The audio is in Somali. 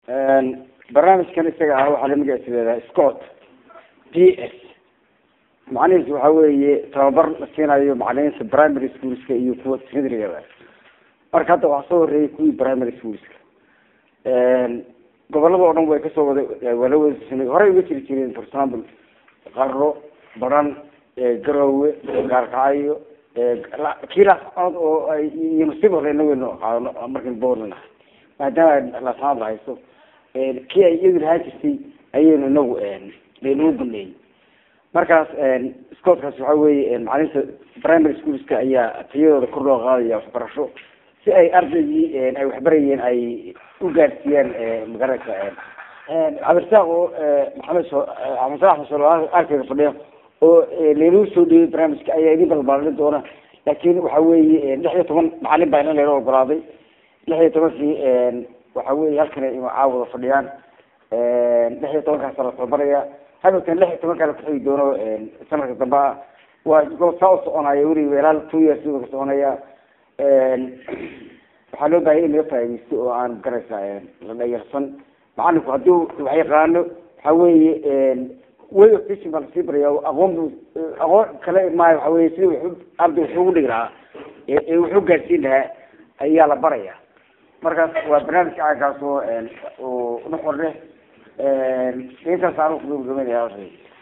barnaamijkan isaga ah waxaa la magaciisa leedahay scott p s macnihiisu waxa weeye tababar la siinayo macalimiinta primary schoolska iyo kuwa secondary-gada marka hadda waxaa soo horeeyay kuwii primary schoolska gobolada oo dhan way kasoo wada waa la wada horey uga jiri jireen for example qaro baran garowe gaarkacyo kii laascanood oo ay iyo nasiib hore inagaynu qaadano markan boorna maadaama laascanood la haysto kii ay iyadu lahaan jirtay ayaynu inagu laynuu baneeyey markaas scootkaas waxa weeye macalinta primary schoolska ayaa tayadooda kor loo qaadaya waxbarasho si ay ardaygii ay waxbarayeen ay u gaadsiiyaan magaranaysa cabdirasaaq oo maxamed so maxamed axmed solo arkeyga fadhiya oo laynuu soo dhiyay barnaamijka ayaa idin balbaalin doona laakin waxa weeye lix iyo toban macalin baa in layla ogolaaday lix iyo tobankii waxa weye halkan ay caawada fadhiyaan lix iyo tobankaasa la tababaraya hadalkan lix iyo tobankaa la kuxigi doono sanadka dambe ah waa gobol saa u soconaya weliba ilaa two years ka soconaya waxaa loo baahaya in laga faaidaysto oo aan garaysa la dhayarsan macalinku haddii wax yaqaano waxa weeye way of teaching baa lasii baraya aqoon bu aqoon kale maayo waxa weye sidii wuxu arday wuxuu dhigi lahaa ee wuxuu gaadsiin lahaa ayaa la baraya markaas waa barnaamijka caankaas oo oo nuxor leh intaas aan ku gabagabeynaya